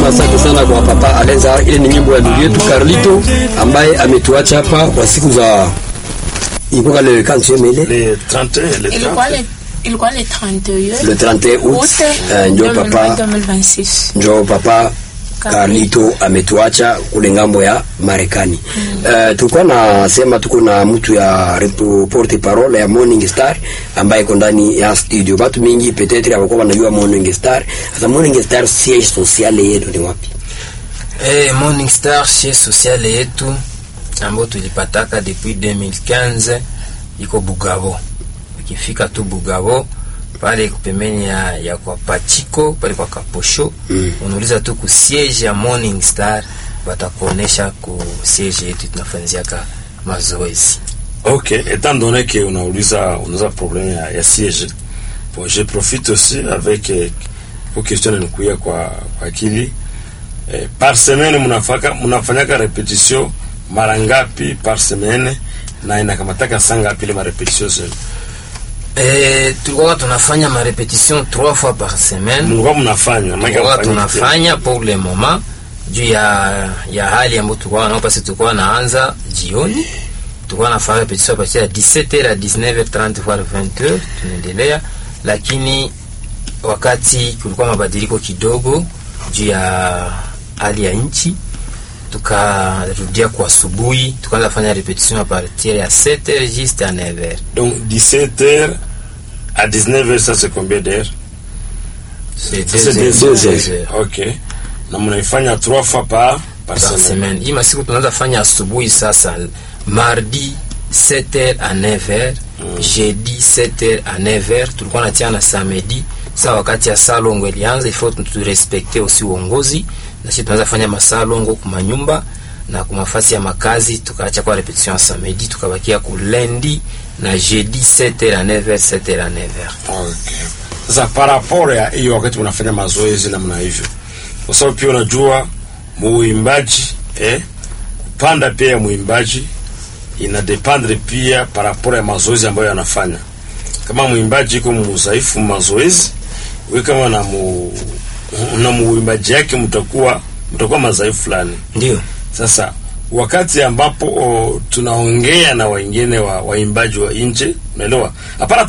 tunasema asante sana kwa papa Alenza. Ile ni nyimbo ya ndugu yetu Carlito ambaye ametuacha hapa kwa siku za ilikuwa le kancheme ile Le 31, le ilikuwa 30. le ilikuwa le 31 le 31 août août eh, njo papa 2026 njo papa Carlito ametuacha kule ngambo ya Marekani. Eh, tulikuwa nasema tuko na mtu ya repo- porte parole ya Morning Star ambaye iko ndani ya studio. Watu mingi petetre hawakuwa wanajua Morning Star. Sasa Morning Star siège social yetu ni wapi? Eh, Morning Star sie sociale yetu ambayo tulipataka depuis 2015 iko Bugabo. Ukifika tu Bugabo pale iko pembeni ya, ya kwa Pachiko pale kwa Kaposho Mm. unauliza tu ku siege ya Morning Star batakuonesha ku siege yetu tunafanziaka mazoezi. Ok, étant donné que unauliza unauza problème ya, ya siège bon, je profite aussi avec eh, kwa question nikuya kwa, kwa akili eh, par semaine mnafaka mnafanyaka repetition mara ngapi par semaine na inakamataka saa ngapi ile marepetition zenu? Eh, tulikuwa tunafanya ma repetition 3 fois par semaine. Mlikuwa mnafanya maana tulikuwa hamfanyi tena. tunafanya pour le moment juu ya ya hali ambayo tulikuwa nao, basi tulikuwa naanza jioni, tulikuwa nafanya repetition partir ya 17h à 19h30 voire 20h, tunaendelea, lakini wakati kulikuwa mabadiliko kidogo juu ya hali ya nchi, tukarudia kwa asubuhi, tukaanza fanya repetition a partir ya 7h juste à 9h. Donc 17h à 19h ça c'est combien d'heures? C'est Ça, c'est deux deux heures, heures. deux heures. Ok. Na mnaifanya trois fois par par par semaine. semaine. Hii masiku tunaanza fanya asubuhi sasa, mardi 7h à 9h, jeudi 7h à 9h, tulikuwa natia na samedi. Sasa wakati ya salongo ilianza, ifo turespekte aussi uongozi, na sisi tunaanza fanya masalongo kuma nyumba na kuma fasi ya makazi, tukaacha kwa repetition ya samedi, tukabakia ku lundi na jeudi 7h à 9h, 7h à 9h. Okay. Sasa par rapport ya hiyo wakati mnafanya mazoezi namna hivyo, kwa sababu pia unajua muimbaji eh, kupanda pia ya muimbaji ina dependre pia par rapport ya mazoezi ambayo anafanya. Kama muimbaji iko mudhaifu mazoezi, wewe kama na mu na muimbaji yake mtakuwa mtakuwa madhaifu fulani. Ndio. Sasa wakati ambapo o, tunaongea na wengine wa waimbaji wa nje, unaelewa, hapana